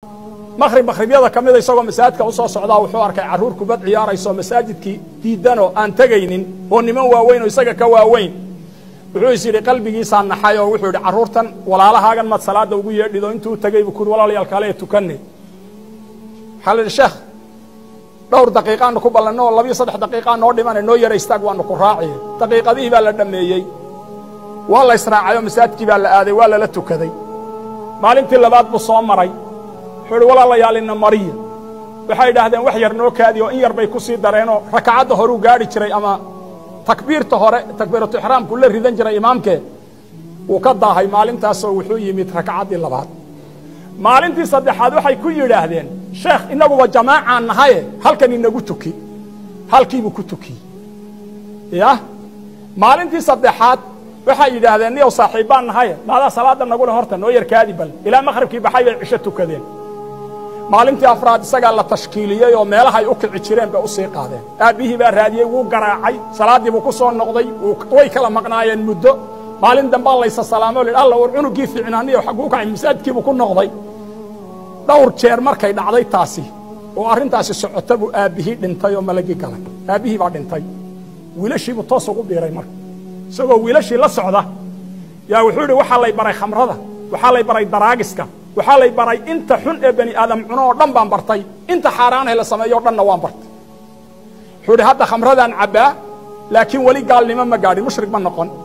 maqhrib maqhribyada ka mida isagoo masaajidka u soo socdaa wuxuu arkay carruur kubad ciyaarayso masaajidkii diidanoo aan tegaynin oo niman waaweyn oo isaga ka waaweyn wuxuu is yidhi qalbigiisaa naxay oo wuxuu yidhi carruurtan walaalahaagan maad salaadda ugu yeedhido intuu tegay buu kuuri walaalayaal kale ee tukanne waxaa la yidhi sheekh dhowr daqiiqaanu ku ballanno oo labiyo saddex daqiiqaa noo dhimane noo yara istaag waanu ku raaciye daqiiqadihii baa la dhammeeyey waa la israacay oo masaajidkii baa la aaday waa lala tukaday maalintii labaad buu soo maray wuxuu idhi walaalayaal ina mariya waxay idhaahdeen wax yar noo kaadi oo in yar bay ku sii dareenoo rakacadda horuu gaadhi jiray ama takbiirta hore takbiiratu ixraamku la ridan jiray imaamkee wuu ka daahay maalintaasoo wuxuu yimid rakacaddii labaad maalintii saddexaad waxay ku yidhaahdeen sheekh innaguba jamaacaan nahaye halkan inagu tuki halkiibuu ku tukiyey yah maalintii saddexaad waxay yidhaahdeen niyow saaxiibbaan nahaye maadaa salaadda nagule horta noo yar kaadi bal ilaa maqhribkii baxay bay cisho tukadeen maalintii afraad isagaa la tashkiiliyey oo meelahay u kici jireen bay u sii qaadeen aabbihii baa raadiyey wuu garaacay salaaddii buu ku soo noqday way kala maqnaayeen muddo maalin dambaa laysa salaamo o alla war cunuggii fiicnaaniyo xagguu kacay masaajidkiibuu ku noqday dhowr jeer markay dhacday taasi oo arrintaasi socota buu aabbihii dhintay oo malagii galay aabbihii baa dhintay wiilashiibuu toos ugu biiray marka isagoo wiilashii la socda yaa wuxuu yidhi waxaa lay baray khamrada waxaa lay baray daraagiska waxaa lay baray inta xun ee bani aadam cuno oo dhan baan bartay inta xaaraanah la sameeyo o dhanna waan bartay wuxuu idhi hadda khamradaan cabbaa laakiin weli gaalnimo ma gaadhin mushrik ma noqon